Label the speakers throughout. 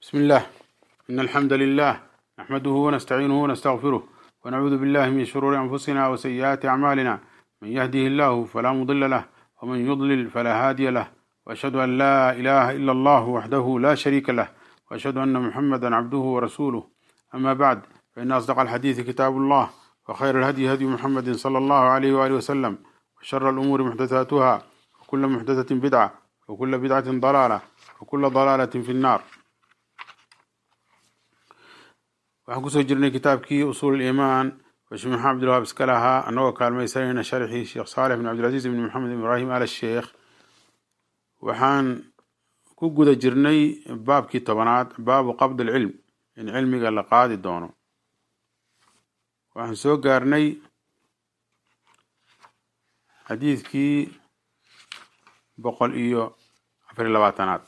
Speaker 1: بسم الله إن الحمد لله نحمده ونستعينه ونستغفره ونعوذ بالله من شرور أنفسنا وسيئات أعمالنا من يهده الله فلا مضل له ومن يضلل فلا هادي له وأشهد أن لا إله إلا الله وحده لا شريك له وأشهد أن محمدا عبده ورسوله أما بعد فإن أصدق الحديث كتاب الله وخير الهدي هدي محمد صلى الله عليه وآله وسلم وشر الأمور محدثاتها وكل محدثة بدعة وكل بدعة ضلالة وكل ضلالة في النار waxaan kusoo jirnay kitaabkii usuul iimaan oo sheekh maxamed cabdilwahaab iska lahaa annagoo kaalmaysanayna sharxii sheekh saalix bin cabdilcaziiz bin maxamed ibraahim al sheekh waxaan ku guda jirnay baabkii tobanaad baabu qabd alcilm in cilmiga la qaadi doono waxaan soo gaarnay xadiidkii boqol iyo afariy labaatanaad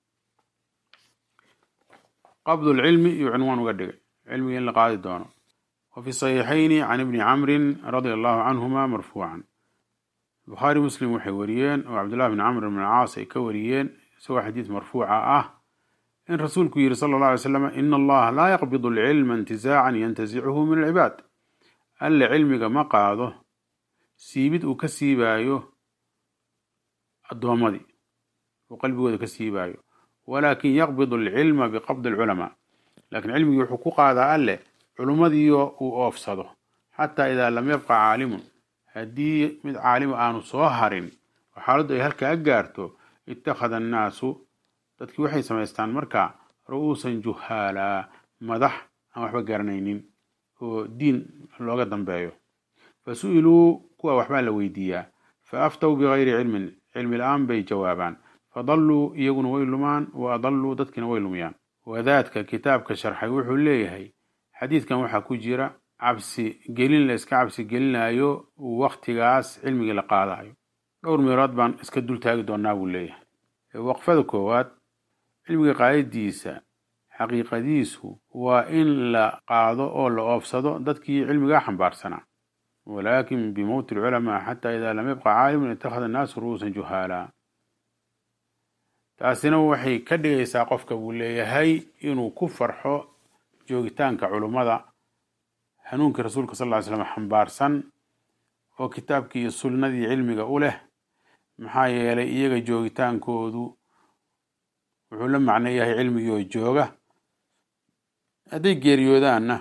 Speaker 1: qabd lcilmi iyo cinwaan uga dhigay cilmiga in la qaadi doono wa fi saxiixayni can ibni camrin radia allahu canhuma marfuucan bukhaari muslim waxay wariyeen oo cabdullahi bn camr bn caas ay ka wariyeen isagoo xadiis marfuuca ah in rasuulku yihi sala allah alay slam ina allaha laa yaqbid alcilma intizaacan yantasichu min alcibaad alle cilmiga ma qaado siibid uu ka siibaayo addoommadii uu qalbigooda ka siibaayo walaakin yaqbid alcilma biqabdi alculamaa laakiin cilmigii wuxuu ku qaadaa alleh culumadiio uu oofsado xataa idaa lam yabqa caalimun haddii mid caalima aanu soo harin oo xaaladdu ay halkaa gaarto ittakhada annaasu dadkii waxay samaystaan markaa ru'uusan juhaalaa madax aan waxba garanaynin oo diin looga dambeeyo fa su-iluu kuwa waxbaa la weydiiyaa fa aftow bigayri cilmin cilmi la-aan bay jawaabaan fadalluu iyaguna way lumaan wa adalluu dadkiina way lumiyaan wadaadka kitaabka sharxay wuxuu leeyahay xadiidkan waxaa ku jira cabsi gelin la iska cabsi gelinayo waktigaas cilmigii la qaadayo dhowr meelood baan iska dul taagi doonaa buu leeyahay waqfada koowaad cilmiga qaadadiisa xaqiiqadiisu waa in la qaado oo la oofsado dadkii cilmigaa xambaarsanaa walaakin bimowti alculamaa xataa idaa lam yabqa caalimun itakhada annaasu ru'uusan juhaalaa taasina waxay ka dhigaysaa qofka buu leeyahay inuu ku farxo joogitaanka culummada hanuunkii rasuulka sal ly slam xambaarsan oo kitaabkii iyo sunnadii cilmiga u leh maxaa yeelay iyaga joogitaankoodu wuxuu la macno yahay cilmigii oo jooga hadday geeriyoodaanna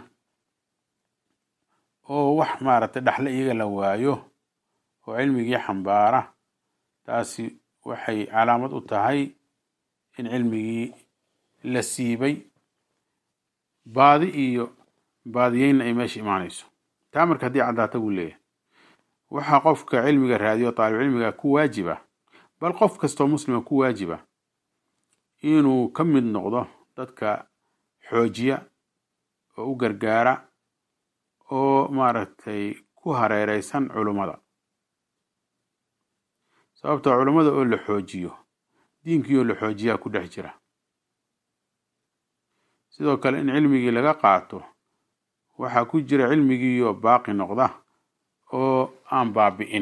Speaker 1: oo wax maaragtay dhaxle iyaga la waayo oo cilmigii xambaara taasi waxay calaamad u tahay in cilmigii la siibay baadi iyo baadiyeynna ay meesha imaanayso taa marka haddii caddaata buu leeyahay waxaa qofka cilmiga raadiyo taalib cilmiga ku waajiba bal qof kastoo muslima ku waajiba inuu ka mid noqdo dadka xoojiya oo u gargaara oo maaragtay ku hareereysan culummada sababtoo culummada oo la xoojiyo diinkii oo la xoojiyaa ku dhex jira sidoo kale in cilmigii laga qaato waxaa ku jira cilmigiioo baaqi noqda oo aan baabi'in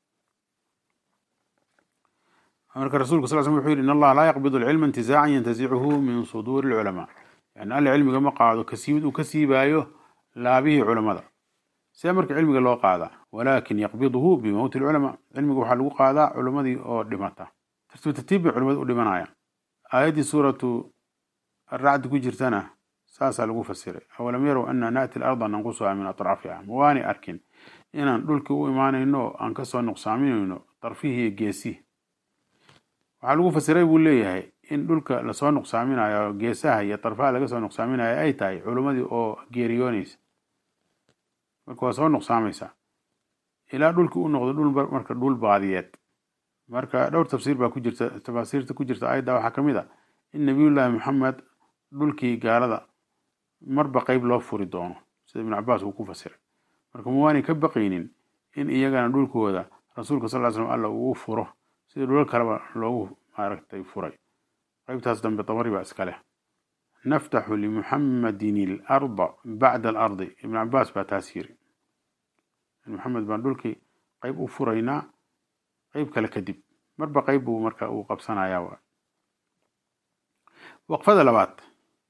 Speaker 1: marka rasulka sal sl wuxuu yidhi in allaha laa yaqbid alcilma intizaacan yantasichu min suduuri alculamaa yani alle cilmiga ma qaado kasiibid uu ka siibaayo laabihii culammada see marka cilmiga loo qaadaa walaakin yaqbiduhu bimowti alculamaa cilmiga waxaa lagu qaadaa culammadii oo dhimata tartiib tartiib bay culamada u dhimanayaan aayaddii suuratu aracdi ku jirtana saasaa lagu fasiray awalam yarow anna naati alarda nanqusuha min atraafiha ma waanay arkin inaan dhulkii u imaanayno oo aan kasoo nuqsaaminayno darfihii iyo geesihi waxaa lagu fasiray buu leeyahay in dhulka lasoo nuqsaaminayo geesaha iyo darfaha laga soo nuqsaaminayo ay tahay culimmadii oo geeriyoonaysa marka waa soo nuqsaamaysaa ilaa dhulkii u noqdo dhul marka dhul baadiyeed marka dhowr tafsiir baa ku jirta tafaasiirta ku jirta ayadda waxaa ka mid a in nabiyullaahi maxamed dhulkii gaalada marba qeyb loo furi doono sida ibnu cabaas uu ku fasiray marka ma waanay ka baqaynin in iyagana dhulkooda rasuulka sal ly slam alla uu furo sida dhulal kaleba loogu maaragtay furay qeybtaas dambe dabari baa iska leh naftaxu limuxamadin alarda bacda alardi ibnu cabaas baa taas yiri maxamed baan dhulkii qeyb u furaynaa qeyb kale kadib marba qeyb buu marka uu qabsanayaa waqfada labaad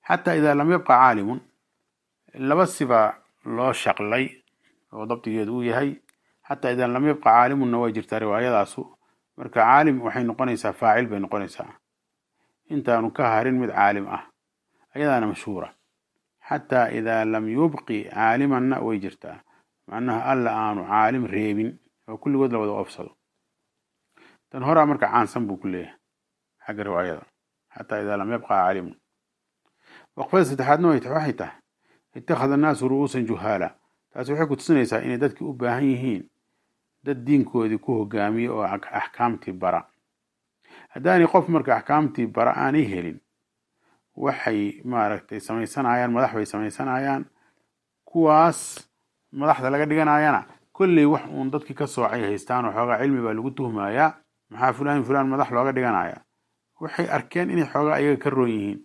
Speaker 1: xataa idaa lam yabqa caalimun laba sibaa loo shaqlay oo dabdigeedu uu yahay xataa idaa lam yabqa caalimunna way jirtaa riwaayadaasu marka caalim waxay noqonaysaa faacil bay noqonaysaa intaanu ka harin mid caalim ah ayadaana mashhuura xataa idaa lam yubqi caalimanna way jirtaa macnaha alla aanu caalim reebin oo kulligood la wada oofsado tan horaa marka caansan buu ku leeyahay xagga riwaayada xataa idaa lam yabqa caalimun waqfada saddexaadna waxay tahay itakhada annaasu ru'uusan juhaala taasi waxay ku tusinaysaa inay dadki u baahan yihiin dad diinkoodii ku hogaamiya oo axkaamtii bara haddaanay qof marka axkaamtii bara aanay helin waxay maaragtay samaysanayaan madax bay samaysanayaan kuwaas madaxda laga dhiganayana kolley wax uun dadkii ka soocay haystaan oo xoogaa cilmi baa lagu tuhmayaa maxaa fulaan fulaan madax looga dhiganaya waxay arkeen inay xoogaa ayaga ka roon yihiin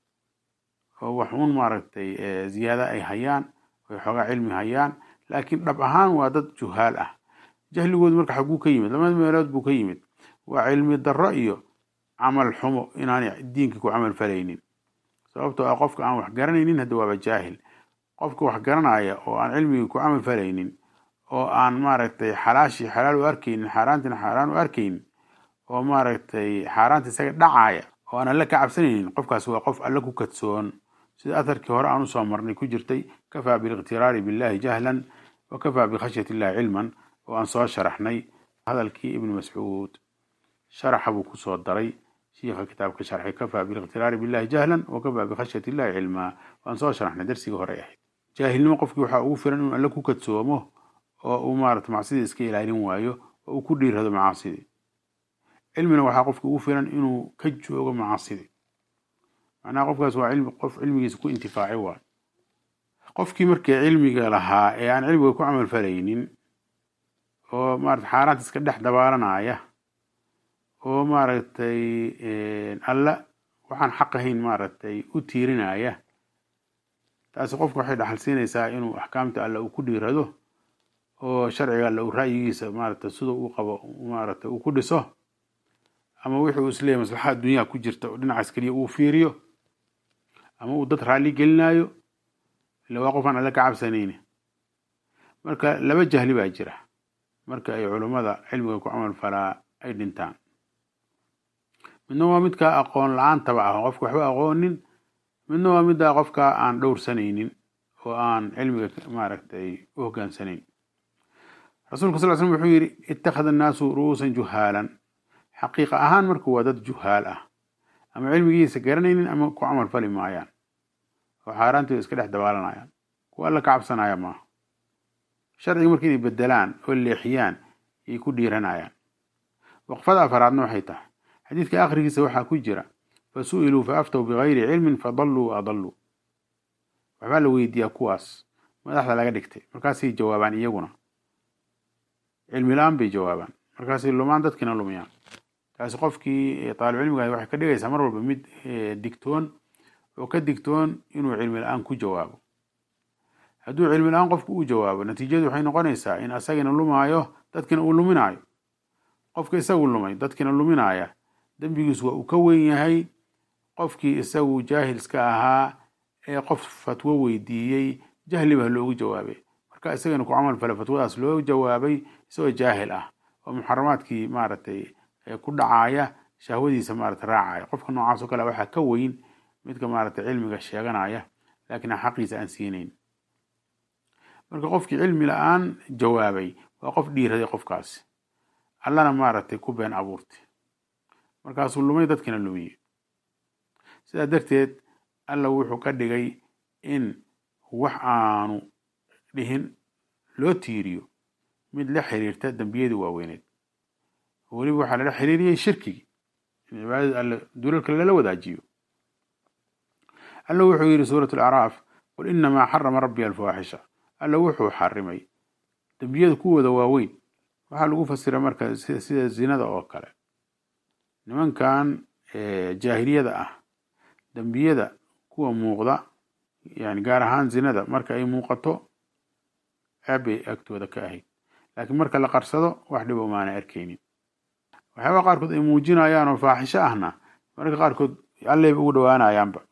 Speaker 1: oo wax uun maaragtay ziyaada ay hayaan oy xoogaa cilmi hayaan laakiin dhab ahaan waa dad juhaal ah jahligoodu marka xaguu ka yimid laba meelood buu ka yimid waa cilmi darro iyo camal xumo inaanay diinka ku camal falaynin sababtoo ah qofka aan wax garanaynin hadda waaba jaahil qofka wax garanaya oo aan cilmigii ku camal falaynin oo aan maaragtay xalaashii xalaal u arkaynin xaaraantina xaaraan u arkaynin oo maaragtay xaaraanta isaga dhacaya oo aan alle ka cabsanaynin qofkaas waa qof alle ku kadsoon sida atharkii hore aan usoo marnay ku jirtay kafaa biliqtiraari billahi jahlan wa kafaa bikhashyati illahi cilman oo aan soo sharaxnay hadalkii ibnu mascuud sharaxa buu kusoo daray shiikha kitaabka sharxay kafaa biliqtiraari billahi jahlan wa kafaa bikhashyati illahi cilmaa waan soo sharaxnay darsigii hore ahayd jaahilnimo qofkii waxaa ugu filan inuu alle ku kadsoomo oo uu maarata macsidii iska ilaalin waayo oo uu ku dhiirado macaasidii cilmina waxaa qofka ugu filan inuu ka joogo macaasidii macnaha qofkaas waa cilmi qof cilmigiisa ku intifaaci waayo qofkii markii cilmiga lahaa ee aan cilmiga ku camal falaynin oo maarata xaaraanta iska dhex dabaalanaya oo maaragtay alla waxaan xaq ahayn maaragtay u tiirinaya taasi qofka waxay dhaxal siinaysaa inuu axkaamta alle uu ku dhiirado oo sharciga alle uu ra'yigiisa maaragtay sida uu qabo maaragtay uu ku dhiso ama wixii uu isleeyahy maslaxa adduunyaha ku jirta oo dhinacaas keliya uu fiiriyo ama uu dad raalli gelinayo ila waa qofaan alle ka cabsanayni marka laba jahli baa jira marka ay culummada cilmiga ku camal falaa ay dhintaan midna waa midka aqoon la-aantaba ah qofka waxba aqoonin midna waa midda qofka aan dhowrsanaynin oo aan cilmiga maaragtay u hogaansanayn rasuulka sal l slm wuxuu yidhi ittakhada annaasu ru'uusan juhaalan xaqiiqa ahaan marka waa dad juhaal ah ama cilmigiisa garanaynin ama ku camal fali maayaan oo xaaraantooda iska dhex dabaalanayaan kuwa alla ka cabsanaya maaha sharciga marka inay bedelaan oo leexiyaan ayay ku dhiiranayaan waqfada afaraadna waxay tahay xadiidka akhrigiisa waxaa ku jira fa su'iluu fa aftow bigayri cilmin fadalluu wa adalluu waxbaa la weydiiyaa kuwaas madaxda laga dhigtay markaasay jawaabaan iyaguna cilmi la-aan bay jawaabaan markaasay lumaan dadkiina lumiyaan taasi qofkii taalib cilmiga waxay ka dhigaysaa mar walba mid digtoon oo ka digtoon inuu cilmi la-aan ku jawaabo hadduu cilmi la-aan qofku uu jawaabo natiijadu waxay noqonaysaa in asagina lumaayo dadkina uu luminaayo qofka isagu lumay dadkina luminaaya dembigiisu waa uu ka weyn yahay qofkii isagu jaahilska ahaa ee qof fatwo weydiiyey jahli baa loogu jawaabay marka isagana ku camal fale fatwadaas loo jawaabay isagoo jaahil ah oo muxaramaadkii maaragtay ku dhacaaya shahwadiisa maarata raacaya qofka noocaas oo kale waxaa ka weyn midka maaragtay cilmiga sheeganaya laakiin aan xaqiisa aan siinayn marka qofkii cilmi la-aan jawaabay waa qof dhiiraday qofkaasi allana maaragtay ku been abuurtay markaasuu lumay dadkina lumiyey sidaa darteed alla wuxuu ka dhigay in wax aanu dhihin loo tiiriyo mid la xiriirta dembiyadii waaweyneed weliba waxaa lala xiriiriyey shirkigii in cibaadada alle dulalka lala wadaajiyo alla wuxuu yidhi suurat alacraaf qul inamaa xarama rabbi alfawaaxisha alla wuxuu xarimay dembiyada kuwooda waaweyn waxaa lagu fasira marka sida zinada oo kale nimankan jaahiliyada ah dembiyada kuwa muuqda yani gaar ahaan zinada marka ay muuqato ceebbay agtooda ka ahayd laakiin marka la qarsado wax dhibo maana arkaynin waxyaaba qaarkood ay muujinayaan oo faaxisho ahna mararka qaarkood alleyba ugu dhawaanayaanba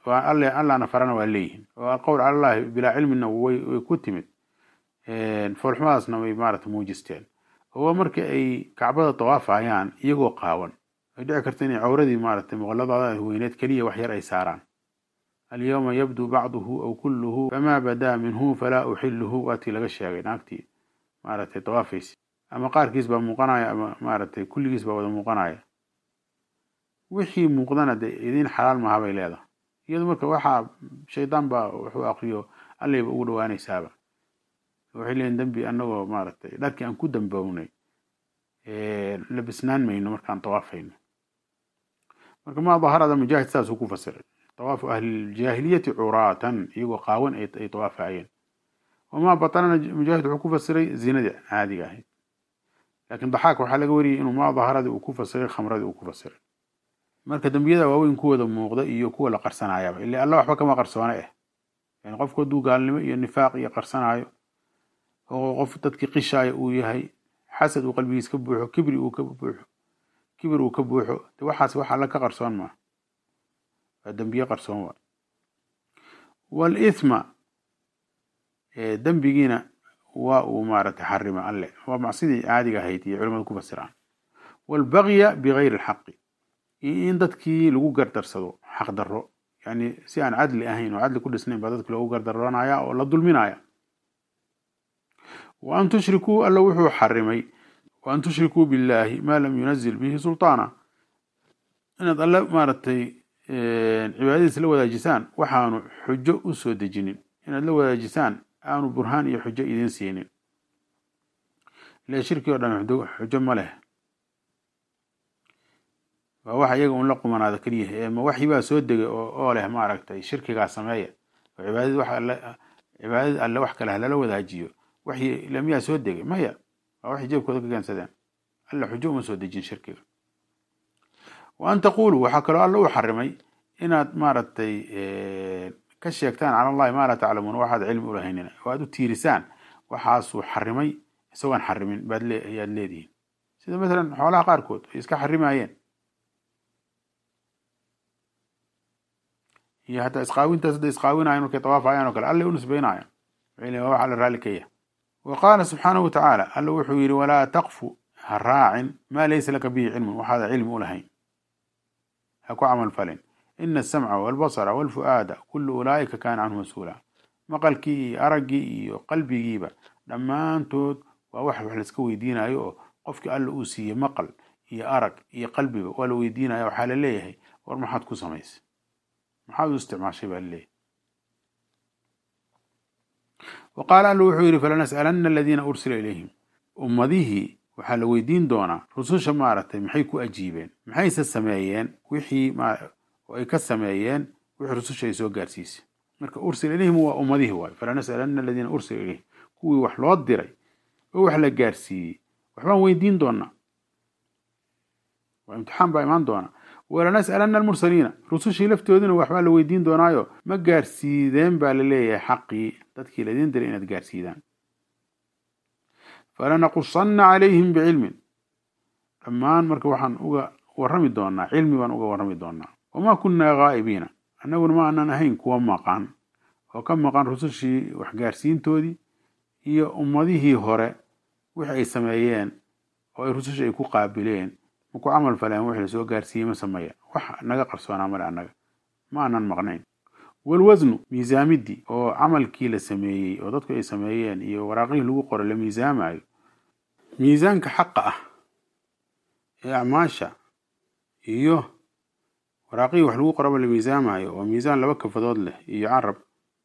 Speaker 1: alle allana farana waa leeyihiin oo alqowl cala allahi bilaa cilmina way way ku timid foolxumadaasna way maarata muujisteen oo markii ay kacbada dawaafayaan iyagoo qaawan ay dhici karta inay cawradii maaratay muqalladooda weyneed keliya wax yar ay saaraan alyawma yabdu bacduhu aw kulluhu famaa badaa minhu falaa uxiluhu waatii laga sheegay naagtii maaragtay dawaafaysi ama qaarkiis baa muuqanaya ama maaragtay kulligiis baa wada muuqanaya wixii muuqdana dee idiin xalaal maaha bay leedahay iyadu marka waxaa shaydaan baa wuxuu akriyo allayba ugu dhawaanaysaaba waxay leeyihin dembi anagoo maaragtay dharkii aan ku dambownay labisnaan mayno markaan dawaafayno marka maa daharada mujaahid saasuu ku fasiray dawaafu ahliljaahiliyati curaatan iyagoo qaawan ay dawaafayeen wamaa batanana mujaahid wuxuu ku fasiray zinadii caadiga ahayd laakiin daxaak waxaa laga wariyay inuu maa daharadii uu ku fasiray khamradii uu ku fasiray marka dembiyada waaweyn kuwooda muuqda iyo kuwa la qarsanaayaba ila alla waxba kama qarsoone ah yani qofku hadduu gaalnimo iyo nifaaq iyo qarsanaayo oo qof dadkii qishaayo uu yahay xasad uu qalbigiis ka buuxo kibri uu ka buuxo kibir uu ka buuxo de waxaas wax alla ka qarsoon maa waa dembiye qarsoon waa waalithma dembigiina waa uu maaragtay xarima alle waa macsidii caadiga ahayd iyo culimadu ku fasiraan waalbagya bigayri alxaqi iyo in dadkii lagu gardarsado xaq darro yani si aan cadli ahayn oo cadli ku dhisnayn baa dadki loogu gardaroonaya oo la dulminaya wa an tushrikuu alla wuxuu xarimay wa an tushrikuu billahi maa lam yunazil bihi sultaana inaad alle maaragtay cibaadadiis la wadaajisaan waxaanu xujo u soo dejinin inaad la wadaajisaan aanu burhaan iyo xujo idiin siinin ila shirki o dhan xujo ma leh waa waxa iyaga un la qumanaada keliyaha ee ma waxii baa soo degay oo leh maaragtay shirkigaa sameeya oo cibaadad wax alle cibaadad alle wax kale halala wadaajiyo waxii lamiyaa soo degay maya waa waxay jeebkooda ka keensadeen alle xujo uma soo dejin shirkiga wa an taquluu waxaa kaloo alle u xarimay inaad maaragtay ka sheegtaan cala allahi maa laa taclamuun waxaad cilmi ulahaynina oo aad u tiirisaan waxaasuu xarimay isagoon xarimin baad ayaad leedihiin sida masalan xoolaha qaarkood ay iska xarimayeen iyo hataa isqaawintaas hadday isqaawinayan markay tawaafayaan oo kale alle u nisbaynaya waa wax alle raalli ka yah wa qaala subxaanahu watacaala alle wuxuu yidhi walaa taqfu ha raacin maa laysa laka bihi cilmun waxaada cilmi u lahayn ha ku camal falin ina asamca walbasara walfu'aada kullu ulaa'ika kaana canhu mas-uula maqalkii iyo araggii iyo qalbigiiba dhammaantood waa wax wax laiska weydiinayo oo qofkii alle uu siiyey maqal iyo arag iyo qalbiba waa la weydiinaya waxaa la leeyahay war maxaad ku samaysay maxaad u isticmaashay baa laleeyahay wa qaala alla wuxuu yidhi falanas'alanna aladiina ursila ilayhim ummadihii waxaa la weydiin doonaa rususha maaragtay maxay ku ajiibeen maxayse sameeyeen wixii oo ay ka sameeyeen wixii rususha ay soo gaarsiisay marka ursila ilayhim waa ummadihii waayo falanas'alanna aladiina ursila ilayhim kuwii wax loo diray oo wax la gaarsiiyey waxbaan weydiin doonaa waa imtixaan baa imaan doona walanas'alanna almursaliina rusushii laftoodina waxbaa la weydiin doonaayo ma gaarsiideen baa la leeyahay xaqii dadkii laydin diray inaad gaarsiidaan falanaqusanna calayhim bicilmin dhammaan marka waxaan uga warrami doonaa cilmi baan uga warrami doonaa wamaa kunnaa gaa'ibiina annaguna ma aanan ahayn kuwa maqan oo ka maqan rusushii waxgaarsiintoodii iyo ummadihii hore wixi ay sameeyeen oo ay rusushii ay ku qaabileen ma ku camal faleen wixii lasoo gaarsiiyey ma sameeya wax naga qarsoonaa male annaga ma aanan maqnayn walwasnu miisaamidii oo camalkii la sameeyey oo dadku ay sameeyeen iyo waraaqihii lagu qoro la miisaamayo miisaanka xaqa ah ee acmaasha iyo waraaqihii wax lagu qoraba la miisaamayo oo miisaan laba kafadood leh iyo carab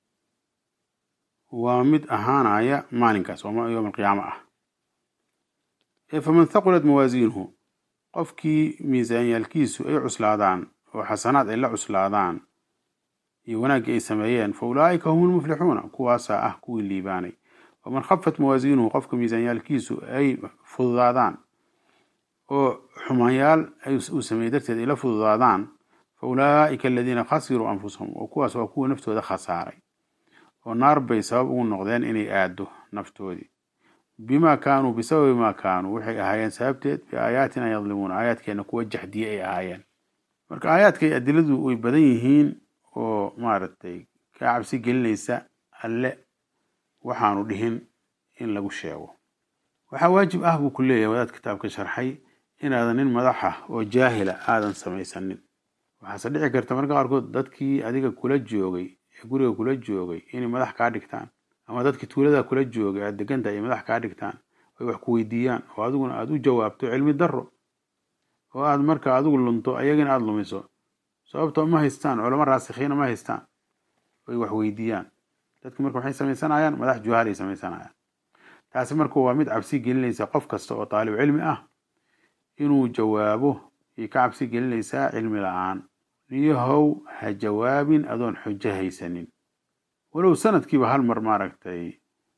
Speaker 1: waa mid ahaanaya maalinkaas oo yowm alqiyaamo ah ee faman thaqulat mawaasiinuhu qofkii miisaanyaalkiisu ay cuslaadaan oo xasanaad ay la cuslaadaan iyo wanaaggii ay sameeyeen fa ulaa'ika hum lmuflixuuna kuwaasaa ah kuwii liibaanay waman khafat mawaasiinuhu qofka miisaanyaalkiisu ay fududaadaan oo xumaanyaal uu sameeyey darteed ay la fududaadaan fa ulaa'ika aladiina khasiruu anfusahum oo kuwaas waa kuwa naftooda khasaaray oo naar bay sabab ugu noqdeen inay aado naftoodii bimaa kaanuu bisababi maa kaanuu waxay ahaayeen sababteed biaayaatina yadlimuuna aayaadkeena kuwa jaxdiye ay ahaayeen marka aayaadkay adiladu way badan yihiin oo maaragtay kaa cabsi gelinaysa alle waxaanu dhihin in lagu sheego waxaa waajib ah buu ku leeyahay wadaad kitaabka sharxay inaadan nin madaxa oo jaahila aadan samaysanin waxaase dhici karta marka qaarkood dadkii adiga kula joogay ee guriga kula joogay inay madax kaa dhigtaan ama dadkii tuulada kula joogay aad degantahay ay madax kaa dhigtaan ay wax ku weydiiyaan oo adiguna aada u jawaabto cilmi darro oo aad marka adigu lunto ayagana aada lumiso sababtoo ma haystaan culamo raasikhiina ma haystaan ay wax weydiiyaan dadki marka waxay samaysanayaan madax juhaalay samaysanayaan taasi marka waa mid cabsi gelinaysa qof kasta oo taalib cilmi ah inuu jawaabo ay ka cabsi gelinaysaa cilmi la-aan niyahow ha jawaabin adoon xujo haysanin walow sanadkiiba hal mar maaragtay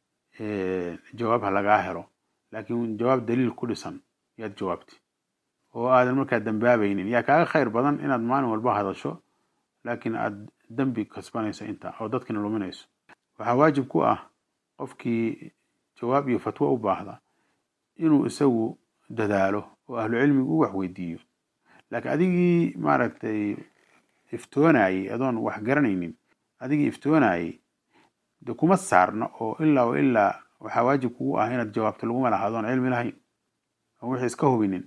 Speaker 1: jawaab ha lagaa helo laakiin jawaab daliil ku dhisan yaad jawaabti oo aadan markaa dambaabaynin yaa kaaga khayr badan inaad maalin walba hadasho laakiin aad dembi kasbanayso intaa oo dadkina luminayso waxaa waajib ku ah qofkii jawaab iyo fatwo u baahda inuu isagu dadaalo oo ahlu cilmigu u wax weydiiyo laakiin adigii maaragtay iftoonayey adoon wax garanaynin adigii iftoonayey de kuma saarno oo ilaa wa ilaa waxaa waajib kugu ah inaad jawaabto laguma laha adoon cilmi lahayn oo wixii iska hubinin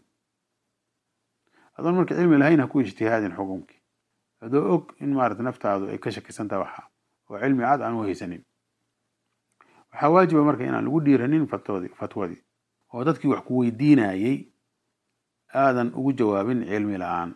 Speaker 1: adoon marka cilmi lahayn ha ku ijtihaadin xukunkii adoo og in maarata naftaadu ay ka shakisantaha waxa oo cilmi cad aan u haysanin waxaa waajiba marka inaan lagu dhiiranin fatwadi fatwadii oo dadkii wax ku weydiinayey aadan ugu jawaabin cilmi la-aan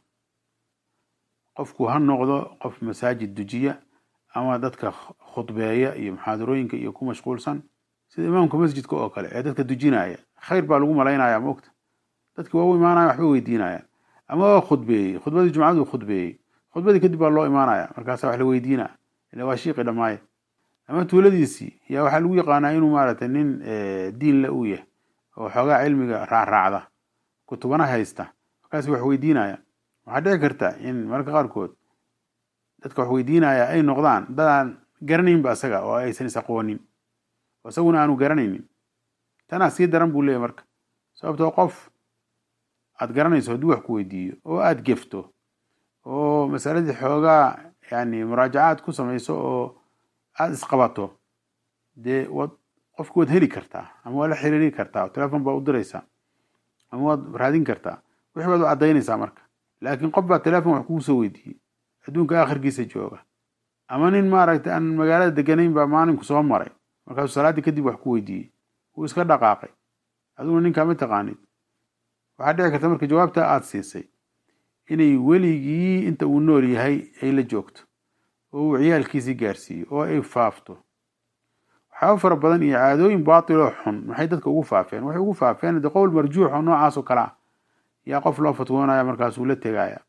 Speaker 1: qofku ha noqdo qof masaajid dujiya ama dadka khudbeeya iyo muxaadarooyinka iyo ku mashquulsan sida imaamka masjidka oo kale ee dadka dujinaya khayr baa lagu malaynaya maogta dadki waa u imaanaya waxba weydiinaya ama waa khudbeeyey khudbadii jumcadu khudbeeyey khudbadii kadib baa loo imaanaya markaasa wax la weydiina ila waa shiiqi dhamaaye ama tuuladiisii yaa waxaa lagu yaqaanaa inuu maaragtay nin diin la uu yahay oo xoogaa cilmiga raacraacda kutubana haysta markaas wax weydiinaya waxaa dhici karta in mararka qaarkood dadka wax weydiinaya ay noqdaan dadaan garanaynba isaga oo aysan is aqoonin oo isaguna aanu garanaynin tanaa sii daran buu leeyahy marka sababtoo qof aad garanayso hadduu wax ku weydiiyo oo aada gefto oo masaladii xoogaa yani muraajacaad ku samayso oo aada isqabato dee waad qofki waad heli kartaa ama waa la xiriiri kartaa oo telefon baa u diraysaa ama waad raadin kartaa wixii baad u caddaynaysaa marka laakiin qof baa telefon wax kugu soo weydiiyey adduunka aakhirkiisa jooga ama nin maaragtay aan magaalada deganayn baa maalinku soo maray markaasuu salaaddii kadib wax ku weydiiyey wuu iska dhaqaaqay adiguna ninkaa ma taqaanid waxaa dhici karta marka jawaabta aada siisay inay weligii inta uu nool yahay ay la joogto oo uu ciyaalkiisii gaarsiiyo oo ay faafto waxyaaba fara badan iyo caadooyin baatiloo xun maxay dadka ugu faafeen waxay ugu faafeen de qowl marjuux oo noocaas oo kale ah yaa qof loo fatwoonaya markaasuu la tegaya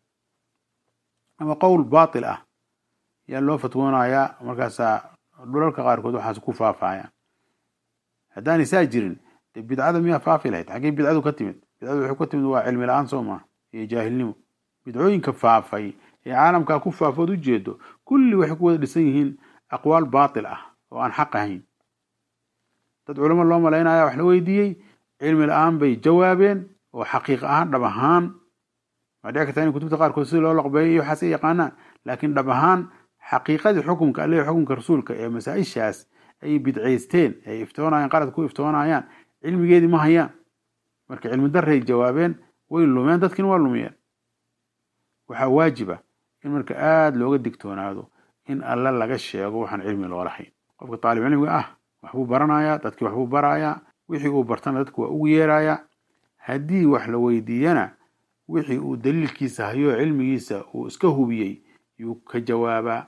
Speaker 1: ama qowl baatil ah yaa loo fatwoonayaa markaasaa dhulalka qaarkood waxaas ku faafaya haddaanay saa jirin dee bidcada miyaa faafi lahayd xaggey bidcadu ka timid bidcadu waxay ka timid waa cilmi la-aan soo maa iyo jaahilnimo bidcooyinka faafay ee caalamkaa ku faafood ujeedo kulli waxay ku wada dhisan yihiin aqwaal baatil ah oo aan xaq ahayn dad culamo loo malaynaya wax la weydiiyey cilmi la-aan bay jawaabeen oo xaqiiq ahaan dhab ahaan waa dhici kartaa in kutubta qaarkood sida loo laqbeeyo iyo waxaas ay yaqaanaan laakiin dhab ahaan xaqiiqadii xukumka alle xukumka rasuulka ee masaa-ishaas ay bidcaysteen ay iftoonayaan qalad ku iftoonayaan cilmigeedii ma hayaan marka cilmi darray jawaabeen way lumeen dadkiina waa lumiyeen waxaa waajiba in marka aada looga digtoonaado in alle laga sheego waxaan cilmi loo lahayn qofka taalib cilmiga ah waxbuu baranayaa dadkii waxbuu barayaa wixii uu bartana dadku waa ugu yeerayaa haddii wax la weydiiyana wixii uu daliilkiisa hayo cilmigiisa uu iska hubiyey yuu ka jawaabaa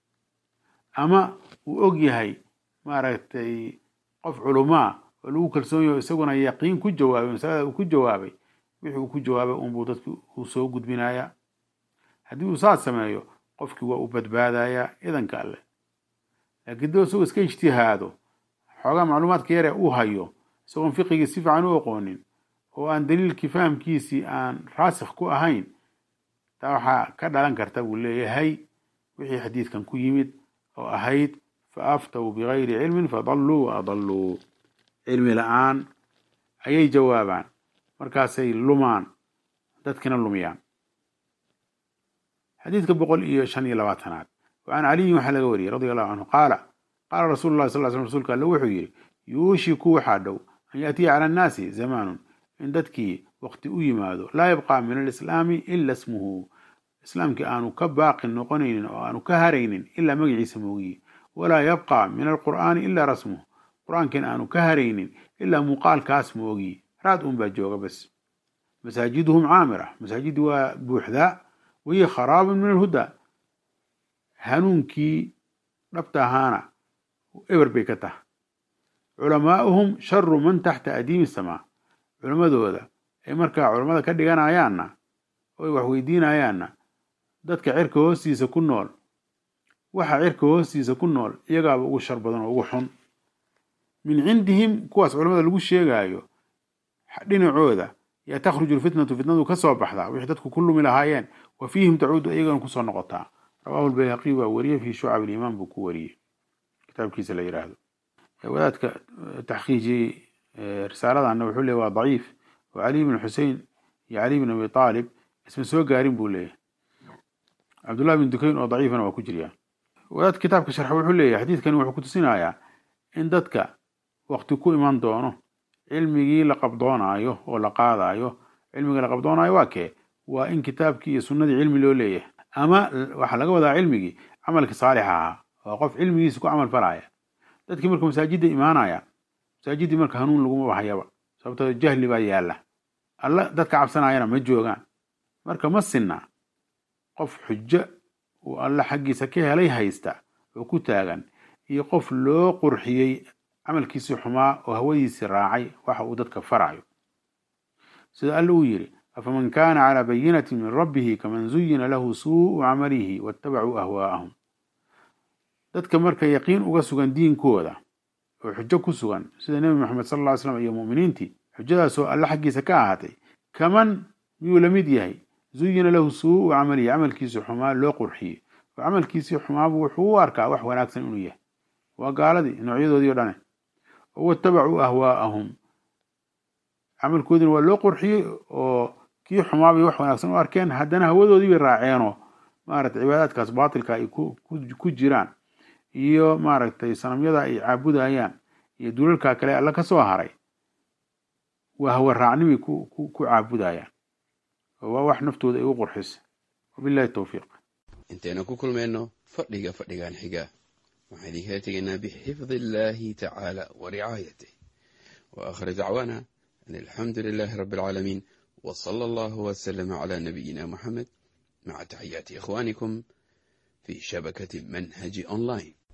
Speaker 1: ama uu og yahay maaragtay qof culumaa oo lagu kalsoon yaho isaguna yaqiin ku jawaabay masalada uu ku jawaabay wixii uu ku jawaabay unbuu dadki uu soo gudbinayaa haddii uu saas sameeyo qofkii waa u badbaadayaa idanka alle laakiin doo isagoo iska ijtihaado xoogaa macluumaadka yare uu hayo isagoon fiqigii si fiican u aqoonin oo aan daliilkii fahamkiisii aan raasikh ku ahayn taa waxaa ka dhalan karta buu leeyahay wixii xadiidkan ku yimid oo ahayd fa aftaw bigayri cilmin fadalluu wa adalluu cilmi la-aan ayay jawaabaan markaasay lumaan dadkina lumiyaan xadiidka boqol iyo shan iyo labaatanaad wacan caliyin waxaa laga wariyey radi allahu canhu qaala qaala rasuulu llahi sal sl rsulka alle wuxuu yidhi yuushiku waxaa dhow an yaatiya cala annaasi zamaanun in dadkii waqti u yimaado laa yabqa min alislaami ila ismuhu islaamkii aanu ka baaqi noqonaynin oo aanu ka haraynin ilaa magaciisa moogiye walaa yabqa min alqur'aani ilaa rasmuhu qur-aankiina aanu ka haraynin ilaa muuqaalkaas moogiye raad un baa jooga bas masaajiduhum caamira masaajidii waa buuxdaa wahiya kharaabun min alhudaa hanuunkii dhabta ahaana eber bay ka tahay culamaa'uhum sharu man taxta adiimi samaa culammadooda ay markaa culammada ka dhiganayaanna oo ay wax weydiinayaanna dadka cirka hoostiisa ku nool waxa cirka hoostiisa ku nool iyagaaba ugu shar badan oo ugu xun min cindihim kuwaas culamada lagu sheegaayo dhinacooda yaa takhruju lfitnatu fitnadu ka soo baxdaa wixii dadku ku lumi lahaayeen wa fiihim tacuudu iyagana kusoo noqotaa rawaahu lbayhaqi baa wariyey fii shucab aliimaan buu ku wariyey kitaabkiisa la yidhaahdo wadaadka taxqiijiyey risaaladanna wuxuu leeyay waa daciif oo cali bn xusein iyo cali bn abi aalib isma soo gaarin buu leeyahy cabdullahi bin dukayn oo daciifana waa ku jiryaa wadaadka kitaabka sharxa wuxuu leeyahy xadiidkani wuxuu kutusinayaa in dadka waqti ku iman doono cilmigii la qabdoonaayo oo la qaadaayo cilmigii la qabdoonaayo waa kee waa in kitaabkii iyo sunnadii cilmi loo leeyahay ama waxaa laga wadaa cilmigii camalkii saalixa ahaa waa qof cilmigiisa ku camal falaya dadkii marka masaajidda imaanaya masaajiddii marka hanuun laguma bahayaba sababtoo jahli baa yaalla alla dadka cabsanayana ma joogaan marka ma sinna qof xujo uu alla xaggiisa ka helay haysta oo ku taagan iyo qof loo qurxiyey camalkiisii xumaa oo hawadiisii raacay waxa uu dadka farayo sida alla uu yidhi afaman kaana calaa bayinatin min rabbihi kaman zuyina lahu suu'u camalihi waattabacuu ahwaa'ahum dadka marka yaqiin uga sugan diinkooda oo xujo ku sugan sida nebi moxamed sal lla ly slam iyo mu'miniintii xujadaasoo alle xaggiisa ka ahaatay kaman miyuu la mid yahay zuyina lahu suu'u camalihi camalkiisii xumaa loo qurxiyey oo camalkiisii xumaabu wuxuu u arkaa wax wanaagsan inuu yahay waa gaaladii noocyadoodii o dhane oo waattabacuu ahwaa'ahum camalkoodiina waa loo qurxiyey oo kii xumaabay wax wanaagsan u arkeen haddana hawadoodii bay raaceenoo maaragtay cibaadaadkaas baatilka ay ku jiraan iyo maaragtay sanamyada ay caabudayaan iyo dulalka kale alla ka soo haray waa hawa raacnimay ku caabudayaan oo waa wax naftooda ay u qurxisa wabillahi towfiiq
Speaker 2: intaynu ku kulmayno fadhiga fadhigan xiga waxaan idinkala tegaynaa bixifdi illaahi tacaala wa ricaayatih wa aakhir dacwaana an alxamdu lilaahi rabbi alcaalamiin wa sala allahu wasalama calaa nabiyina muxamed maca taxiyaati ikhwaanikum fi shabakati manhaji online